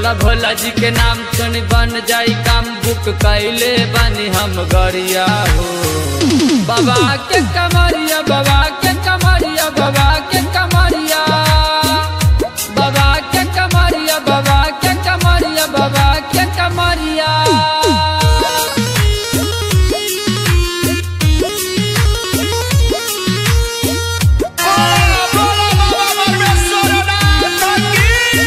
भोला भोला जी के नाम सुन बन जाई काम बुक कैले बनी हम गरिया हो बाबा के कमरिया बाबा के कमरिया बाबा के कमरिया बाबा के कमरिया बाबा के कमरिया बाबा के कमरिया बोला बोला बाबा परमेश्वरनाथ की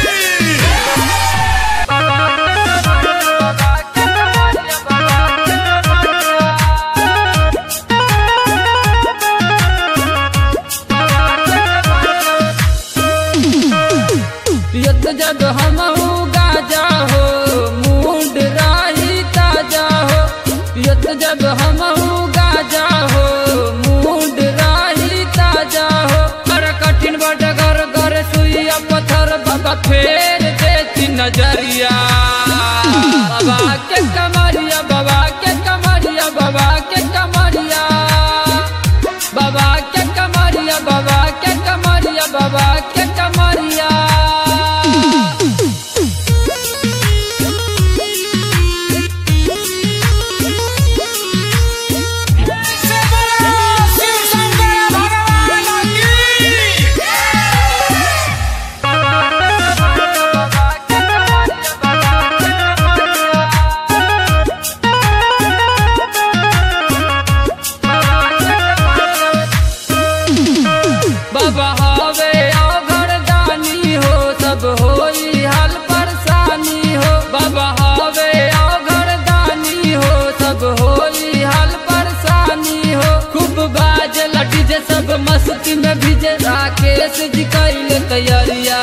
पियत जब हम गाजा हो मूड राही ताजा हो पियत जब हम गाजा हो मूड राही ताजा हो कर कठिन बट घर घर सुइया पत्थर बाबा फेर देती नजरिया बाबा के कमरिया बाबा के कमरिया बाबा के कमरिया बाबा के कमरिया बाबा के कमरिया बाबा के कमरिया से बोला शिव शंकर भगवान की बाबा हवे अघर दानी हो सब होई हाल परेशानी हो बाबा हवे अघर दानी हो सब होई हाल परेशानी हो खूब बाज लटी जे सब मस्ती में भिजे राकेश जी कैले तैयारिया